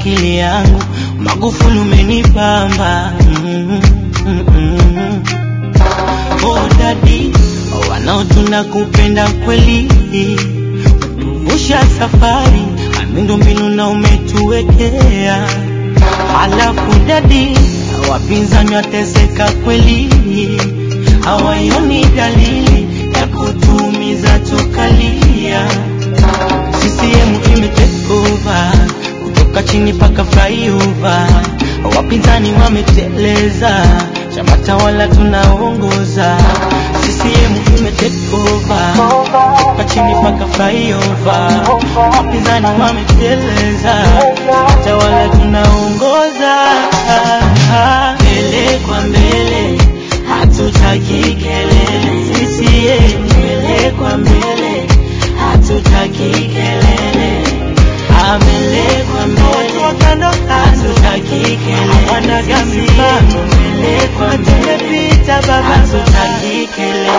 akili yangu, Magufuli umenipamba mm, mm, mm. Oh dadi, wanaotuna kupenda kweli, tuvusha safari, miundombinu na umetuwekea. Halafu dadi, wapinzani wateseka kweli, hawaioni dalili ya kutumiza tukalia. CCM imetake over kutoka chini paka flyover, wapinzani wameteleza, chama tawala tunaongoza. CCM imetake over kutoka chini paka flyover, wapinzani wameteleza, chama tawala tunaongoza. Mbele kwa mbele, hatutaki kelele. CCM mbele kwa mbele, hatutaki kelele. Mbele kwa mbele, hatutaki kelele. Wanaga mipango mbele kwa mbele, tumepita baba, hatutaki kelele.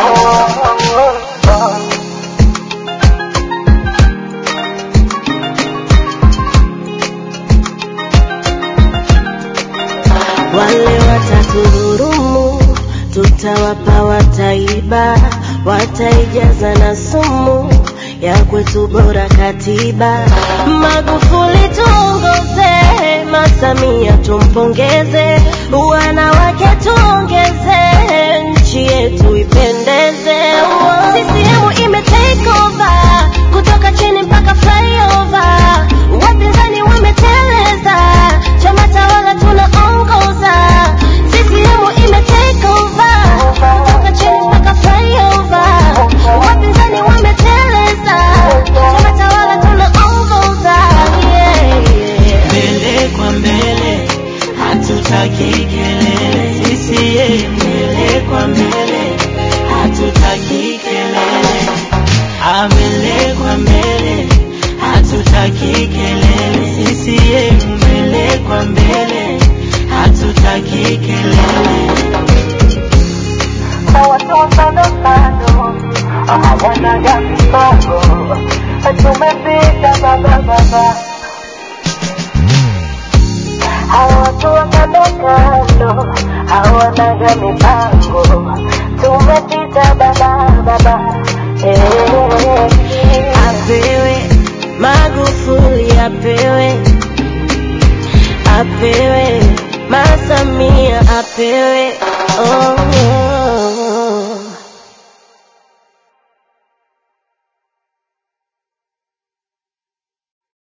Wale watatudhurumu, tutawapa wataiba, wataijaza na sumu ya kwetu bora katiba. Magufuli tuongoze, Masamia tumpongeze, wanawake tuongeze, nchi yetu ipendeze. CCM ime take over, kutoka chini mpaka flyover, wapinzani wameteleza, chama tawala tunaongoza. CCM ime take over, kutoka chini mpaka flyover, wapinzani wameteleza, chama tawala tunaongoza. Yeah, yeah. mbele kwa mbele, hatutaki kelele. CCM mbele kwa mbele, hatutaki kelele. Ah, mbele kwa mbele, hatutaki kelele. CCM mbele kwa mbele, hatutaki kelele. hawanaga mipango, tumepita baba baba, hawa watu wa kando kando hawanaga mipango, tumepita baba baba, eh. apewe Magufuli apewe apewe Masamia apewe oh.